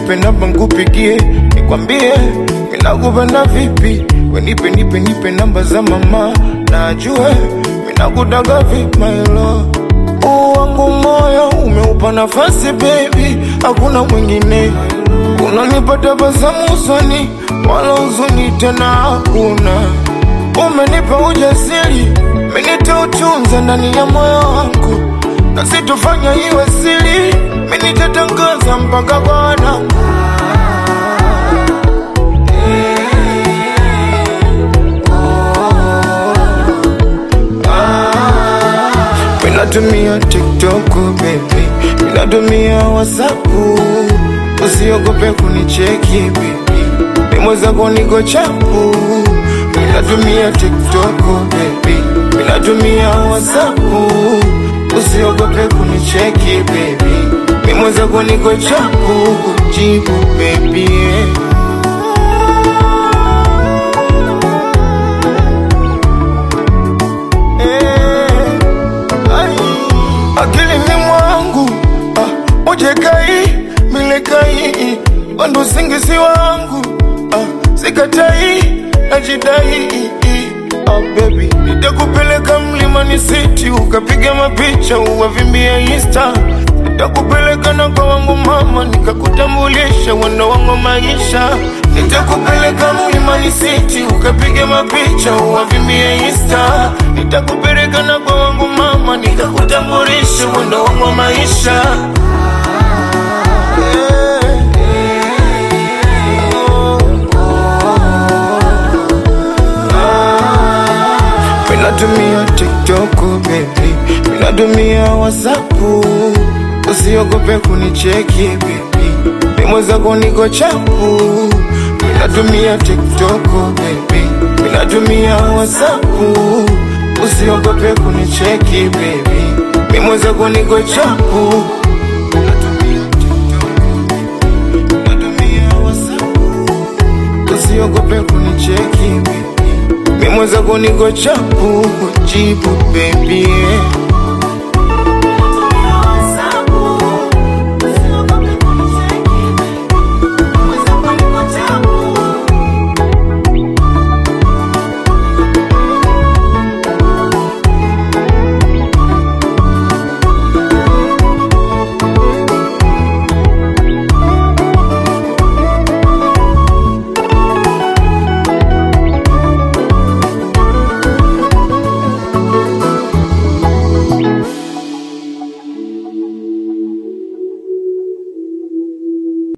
nipe namba nkupigie, nikwambie minakupenda vipi. We nipe nipe nipe namba za mama, na ajue minakudaga vipi my love. Huu wangu moyo umeupa nafasi baby, hakuna mwingine. Unanipa tabasamu usoni, wala huzuni tena hakuna. Umenipa ujasiri, minita utunza ndani ya moyo wangu, na sitofanya iwe siri, minitatangaza mpaka kwa wanangu. Minatumia TikTok baby, minatumia WhatsApp, usiogope kunicheki baby, mimo zako niko chapu. Minatumia TikTok baby, minatumia WhatsApp, usiogope kunicheki baby, mimo zako niko chapu, kujibu baby yeah. akilini mwangu ah, ujekai milekai wandu singisi wangu ah, sikatai najidai ah, baby nitakupeleka mlimani city ukapiga mapicha uwavimbia insta nitakupeleka na kwa wangu mama nikakutambulisha wendo wangu maisha nitakupeleka mlimani city ukapiga mapicha uwavimbia insta nitakupeleka na kwa wangu mama nikakutambulisha wendo wangu maisha Minatumia TikTok baby, minatumia WhatsApp, usiogope kunicheki baby, mimo zako niko chapu. Minatumia TikTok baby, minatumia WhatsApp, usiogope kunicheki baby, mimo zako niko chapu. Minatumia TikTok, minatumia WhatsApp, usiogope kunicheki baby mimo zako niko chapu, jibu baby yeah.